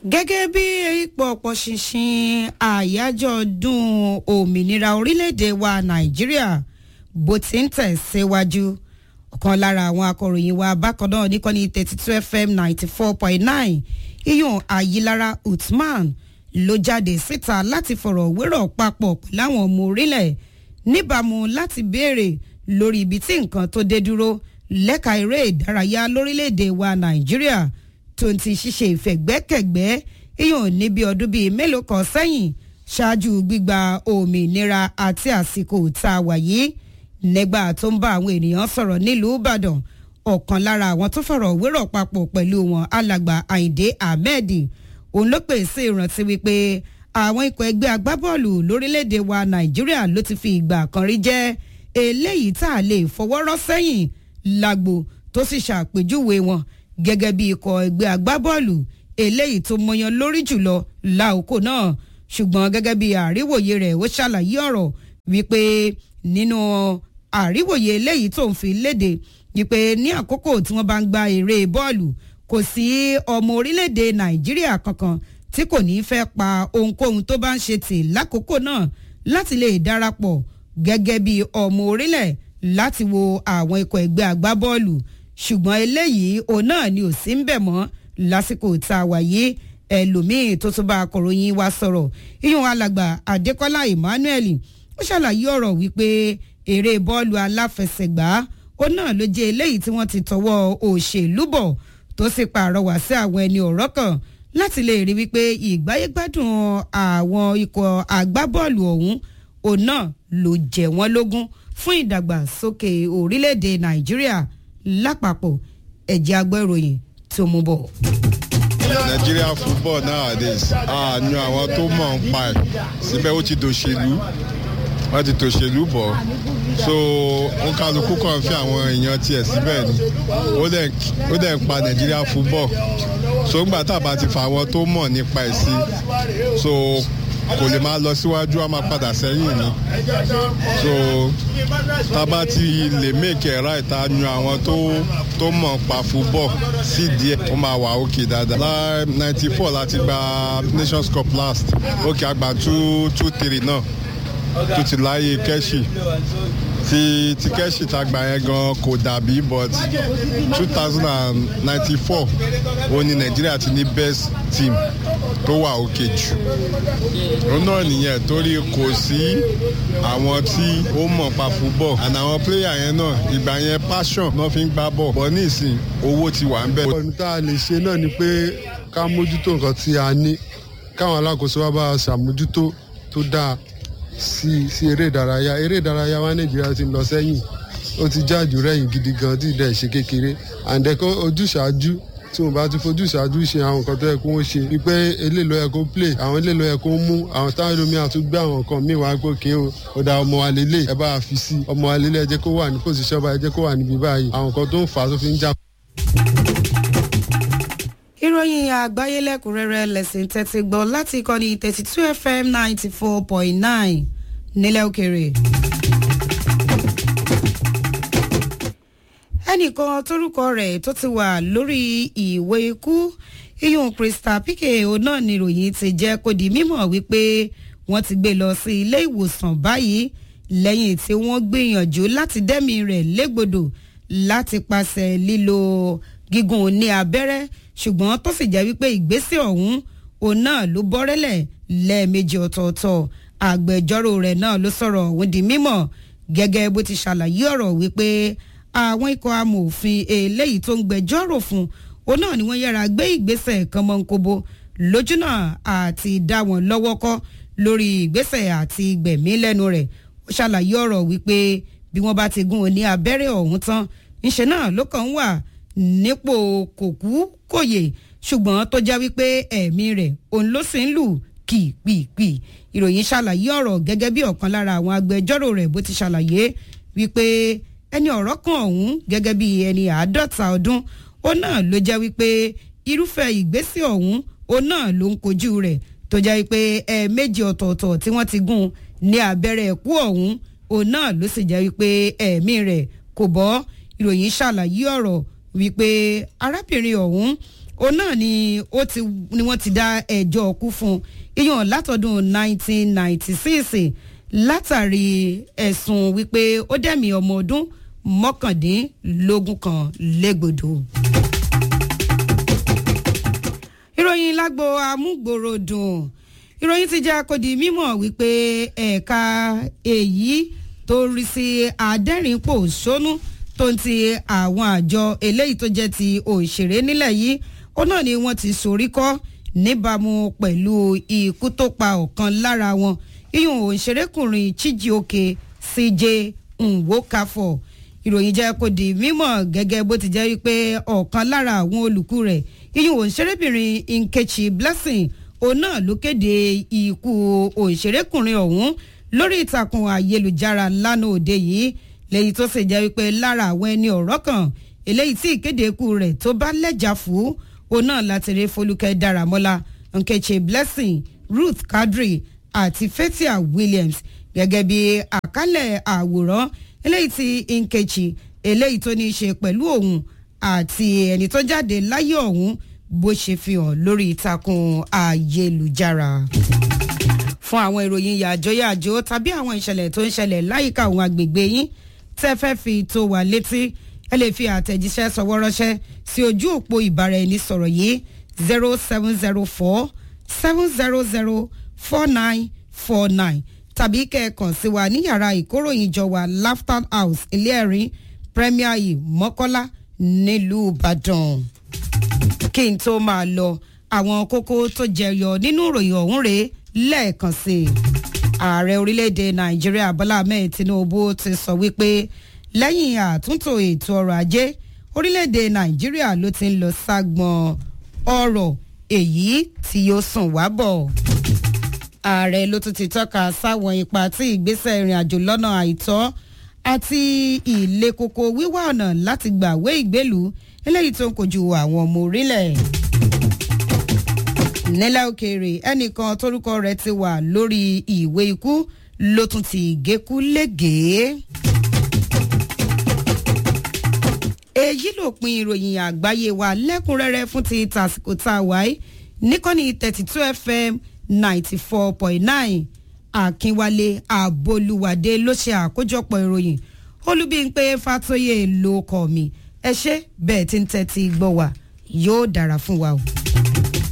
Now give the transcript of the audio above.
gẹ́gẹ́ bí ipò ọ̀pọ̀ ṣinṣin àyájọ́ ọdún òmìnira orílẹ̀-èdè wa nàìjíríà bó ti ń tẹ̀síwájú ọ̀kan lára àwọn akọ̀ròyìn wa bákan náà níkànnì thirty two fm ninety four point nine iyùn ayilara uthman ló jáde síta láti fọ̀rọ̀ wérọ̀ papọ̀ pẹ̀lú àwọn ọmọ orílẹ̀ níbàámu láti béèrè lórí ibi tí nǹkan tó dé dúró lẹ́ka eré ìdárayá lórílẹ̀‐èdè wa nàìjíríà tó ti ṣiṣẹ́ ìfẹ̀gbẹ́kẹ̀gbẹ́ iyùn níbi ọdún bíi mélòó kan sẹ́yìn ṣáájú gbígba òmìnira àti àsìkò tá a wà yìí nígbà tó ń bá àwọn ènìyàn sọ̀rọ̀ nílùú ìbàdàn ọ̀kan lára àwọn tó fọ̀rọ̀ wérọ̀ papọ̀ pẹ̀lú wọn alàgbà àyìndé ahmed òun ló pè sí ìrántí wípé àwọn ikọ̀ ẹgbẹ́ agbábọ́ọ̀lù lórílẹ̀‐èdè wa nàìjíríà ló ti fi ìgbà kan rí jẹ́ eléyìí tá a lè fọwọ́rọ́ sẹ́yìn lágbo tó sì ṣàpèjúwe wọn gẹ́gẹ́ bí ikọ̀ ẹgbẹ́ agbábọ́ọ̀lù eléyìí tó mọyan lórí jùlọ láòkó náà ṣùgbọ́n gẹ́gẹ́ bí àríwòye rẹ̀ ó ṣàlàyé ọ̀rọ̀ wípé nínú àríwòye eléyìí tó ń fi léde wípé ní àkókò tí wọ́n bá ń gba eré bọ́ọ̀lù kò sí ọmọ orílẹ̀-èdè nàìjíríà kankan tí kò ní fẹ́ pa ohunkóhun tó bá ń ṣe tì lákòókò náà láti lè darapọ̀ gẹ́gẹ́ bí ọmọ orílẹ̀ láti wo àwọn ikọ̀ ẹgbẹ́ agbábọ́ọ̀lù ṣùgbọ́n eléyìí òun náà ni ò sí ń bẹ̀ mọ́ lásìkò tá a wà yìí ẹlòmíín tó tún bá akọ̀ròyìn wa sọ̀rọ̀ iyùn alàgbà adékọ́lá emmanuel ó ṣàlàyé ọ̀rọ̀ wípé eré bọ́ọ̀lù aláfẹsẹ̀gbá ó náà ló jẹ́ eléyìí tí wọ́n ti tọwọ́ òṣèlú bọ̀ tó sì pàrọwà sí àwọn ẹni ọ̀rọ̀ kan láti lè rí wípé ìgbáyégbádùn àwọn ikọ̀ agbábọ́ọ̀lù ọ̀hún òun náà ló jẹ wọ́n lógún fún ìdàgbàsókè orílẹ̀-èdè nàìjíríà lápapọ̀ ẹ̀jẹ̀ agbọ́ ìròyìn tó mú bọ̀. Nigeria football nowadays a yan àwọn tó mọ̀ ń pa ẹ̀ síbẹ̀ ó ti dòṣèlú wọ́n ti tòṣèlú bọ̀ so ó kálukú kàn fi àwọn èèyàn tiẹ̀ síbẹ̀ ni ó dẹ̀ ń pa Nigeria football so ńgbà tá a bá ti fa àwọn tó mọ̀ nípa ẹ̀ sí so kò lè máa lọ síwájú a máa padà sẹ́yìn ni so tá a bá ti lè make it right a yan àwọn tó tó mọ̀ pa football sí díẹ̀ ó máa wà òkè dáadáa láì ninety four láti gba nations cup last òkè àgbà two two three náà tó ti láyé kẹ́ṣì ti ti kẹ́ṣì tá gbà yẹn gan kò dàbí but two thousand and ninety four ó ní nàìjíríà ti ní best team tó wà òkè jù òun náà nìyẹn torí kò sí àwọn tí ó mọ̀ pa football and àwọn player yẹn náà ìgbà yẹn passion náà fi ń gbá bọ̀ bọ̀ nísìn owó ti wà ń bẹ̀. ọ̀nà tá a lè ṣe náà ni pé ká mójútó nǹkan tí a ní káwọn alákòóso wa bá a ṣàmójútó tó dáa sí sí eré ìdárayá eré ìdárayá wa nàìjíríà ti ń lọ sẹ́yìn ó ti jáàjù rẹ̀yìn gidi gan tí ìdẹ̀ ṣe kékeré àǹdẹ̀kọ́ ojúṣàájú tí wọn bá ti fojú ṣáájú ṣe àwọn nǹkan tó yẹ kó wọ́n ṣe wípé eléèlò yẹ kó play àwọn eléèlò yẹ kó mú àwọn táwọn ẹlòmíì àtúgbé àwọn nǹkan míì wá pé kí o ó da ọmọ wa lélẹ̀ ẹ bá a fi sí ọmọ wa lélẹ̀ ẹ jẹ́ kó wà ní pòsíṣọ́ báyìí ẹ jẹ́ kó wà níbi báyìí àwọn nǹkan tó ń fà á tó fi ń jà. ìròyìn àgbáyé lẹ́kùnrẹ́rẹ́ lẹ́sìn tẹ́tí gbọ́ láti ìkànnì thirty two fm ninety four point nine nílẹ̀ òkèrè. ẹnìkan tórúkọ rẹ̀ tó ti wà lórí ìwé ikú iyun krista pike òun náà ni ìròyìn ti jẹ́ kó di mímọ̀ wípé wọ́n ti gbé lọ sí ilé ìwòsàn báyìí lẹ́yìn tí wọ́n gbìyànjú láti dẹ́mi rẹ̀ légbodò láti pàṣẹ lílo gígùn ní abẹ́rẹ́ ṣùgbọ́n tó sì jẹ́ wípé ìgbésẹ̀ ọ̀hún òun náà ló bọ́rẹ́lẹ̀ lẹ́ẹ̀mejì ọ̀tọ̀ọ̀tọ̀ àgbẹjọ́rò rẹ̀ náà ló sọ̀rọ̀ òun di mímọ̀ gẹ́gẹ́ bó ti ṣàlàyé ọ̀rọ̀ wípé àwọn ikọ̀ amòfin eléyìí tó ń gbẹjọ́rò fún òun náà ni wọ́n yára gbé ìgbésẹ̀ kan mọ́ nkobo lójúnà àti dá wọn lọ́wọ́ kọ́ lórí ìgbésẹ̀ àti gbẹ̀mí lẹ́nu rẹ̀ ó ṣàlàyé ọ̀rọ̀ wípé bí wọ́n bá ti gún un ní abẹ́rẹ́ ọ̀hún tán ńṣe náà ló kàn ń wà nípò kòkú kòyè ṣùgbọ́n tó jẹ́ wípé ẹ̀mí rẹ̀ òun ló sì ń lù kìpìpì ìròyìn ṣàlàyé ọ̀rọ̀ gẹ́gẹ́ bí ọ̀kan lára àwọn agbẹjọ́rò rẹ̀ bó ti ṣàlàyé wípé ẹni ọ̀rọ̀ kan ọ̀hún gẹ́gẹ́ bí ẹni àádọ́ta ọdún ó náà ló jẹ́ wípé irúfẹ́ ìgbésẹ̀ ọ̀hún ó náà ló ń kojú rẹ̀ tó jẹ́ wípé ẹ̀ẹ̀mejì ọ̀tọ̀ọ̀tọ̀ tí wọ́n ti gún ní abẹ́rẹ́ ẹ̀kú ọ̀hún ó náà ló sì jẹ́ wípé ẹ̀mí rẹ̀ kò bọ́ ìròyìn ṣàlàyé ọ̀rọ̀ wípé arábìnrin ọ̀hún òun náà ni ó ti ni wọ́n ti dá ẹjọ́ kú fún iyàn látọdún 1996 látàrí ẹ̀sùn wípé ó dẹ̀mí ọmọ ọdún mọ́kàndínlógún kan légbodò. ìròyìn lágbo amúgbòròdùn ìròyìn ti jẹ́ akọ́di mímọ̀ wípé ẹ̀ka èyí tó rí sí adẹ́rìnpò sónú tó ń ti àwọn àjọ eléyìí tó jẹ́ ti òṣèré nílẹ̀ yìí ó náà ni wọ́n ti sorí kọ́ níbàámu pẹ̀lú ikú tó pa ọ̀kan lára wọn iyùn òṣèrékùnrin chijioke cj nwokafo ìròyìn jẹ́ kó di mímọ̀ gẹ́gẹ́ bó ti jẹ́ wípé ọ̀kan lára àwọn olùkú rẹ̀ iyùn òṣèrébìnrin nkechi blessing òun náà ló kéde ikú òṣèrékùnrin ọ̀hún lórí ìtàkùn ayélujára lánàá òde yìí lẹ́yìn tó sì jẹ́ wípé lára àwọn ẹni ọ̀rọ̀ kan eléyìí tí ìkéde ikú rẹ̀ tó bá lẹ́jà fún òun náà láti rí folúkẹ́ dáramọ́lá nkechi blessing ruth kadri àti fatia williams gẹ́gẹ́ bí àkálẹ̀ àwòrán eléyìí tí nkechi eléyìí tó ní í ṣe pẹ̀lú òun àti ẹni tó jáde láyé ọ̀hún bó ṣe fi hàn lórí ìtàkùn ayélujára fún àwọn ìròyìn yàjóyàjó tàbí àwọn ìṣẹ̀lẹ̀ tó ń ṣẹlẹ̀ láyìíká àwọn agbègbè yín tẹ́ fẹ́ fi tó wà létí ẹ lè fi àtẹ̀jíṣẹ́ sọwọ́ ránṣẹ́ sí ojú òpó ìbáraẹnisọ̀rọ̀ yìí zero seven zero four seven zero zero four nine four nine tàbí kẹ́ẹ̀kan sí wa ní yàrá ìkóròyìnjọ wa laughter house ilé ẹ̀rín premier yìí mọ́kọ́lá nílùú ìbàdàn kí n tó máa lọ àwọn kókó tó jẹyọ nínú ìròyìn ọ̀hún rèé lẹ́ẹ̀kan sí i ààrẹ orílẹ̀-èdè nàìjíríà bọ́lá ahmed tinubu ti sọ wípé lẹ́yìn àtúntò ètò ọrọ̀ ajé orílẹ̀-èdè nàìjíríà ló ti ń lọ ságbọn ọrọ̀ èyí tí yóò sùn wá bọ̀ ààrẹ ló tún ti tọ́ka sáwọn ipa tí ìgbésẹ̀ ìrìn àjò lọ́nà àìtọ́ àti ilé koko wíwá ọ̀nà láti gbàwé ìgbélú eléyìí tó ń kojú àwọn ọmọ orílẹ̀ nílẹ̀ òkèèrè ẹnìkan tórúkọ rẹ̀ ti wà lórí ìwé ikú ló tún ti gékú légèé. èyí ló pin ìròyìn àgbáyé wa lẹ́kùnrẹ́rẹ́ fún ti tàsìkò tá a wáyé níkànnì thirty two fm ninety four point nine akínwálé àbolúwádé ló ṣe àkójọpọ̀ ìròyìn olúbíńpé fàtóyè ló kọ́ mi ẹ ṣe bẹ́ẹ̀ tí ń tẹ́tí gbọ́ wa yóò dára fún wa o.